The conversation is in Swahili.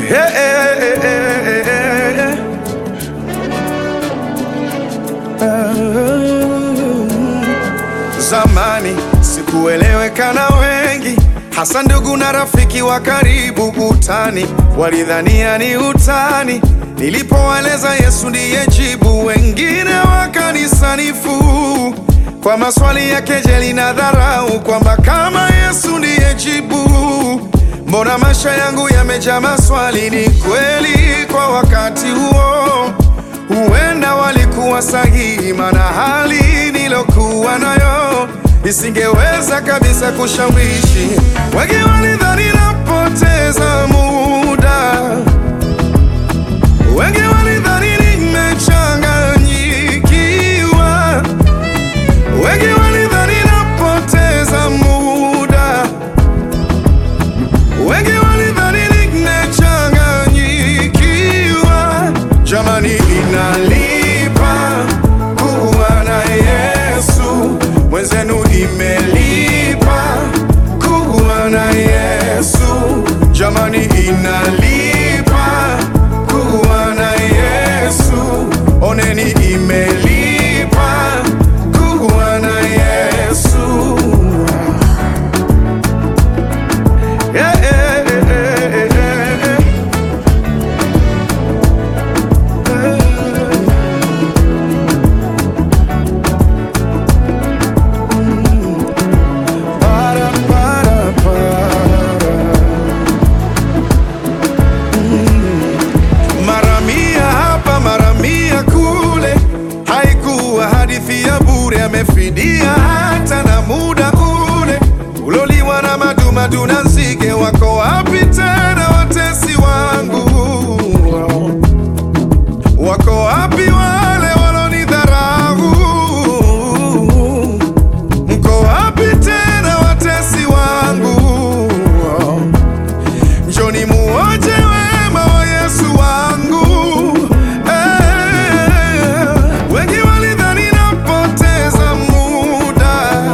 Hey, hey, hey, hey, hey, hey. Zamani sikueleweka na wengi, hasa ndugu na rafiki wa karibu. Utani walidhania ni utani, nilipowaeleza Yesu ndiye jibu. Wengine wakanisanifu kwa maswali ya kejeli na dharau, kwamba kama Yesu ndiye jibu, mbona maisha yangu yamejaa maswali? Ni kweli kwa wakati huo huenda walikuwa sahihi, maana hali nilokuwa nayo isingeweza kabisa kushawishi. Wengi walidhani napoteza muda, wengi walidhani nimechanganyikiwa, wengi walidhani napoteza muda, wengi walidhani nimechanganyikiwa. Jamani, inalipa kuwa na Yesu, mwenzenu imelipa kuwa na Yesu. Jamani, inalipa kuwa na Yesu, oneni imelipa kuwa na Yesu. Yeah, yeah, yeah, yeah, yeah, yeah. Para, para, para. Mm. Mara mia hapa mara mia kule, haikuwa hadithi ya bure, amefidia hata na muda ule uloliwa na madumadu na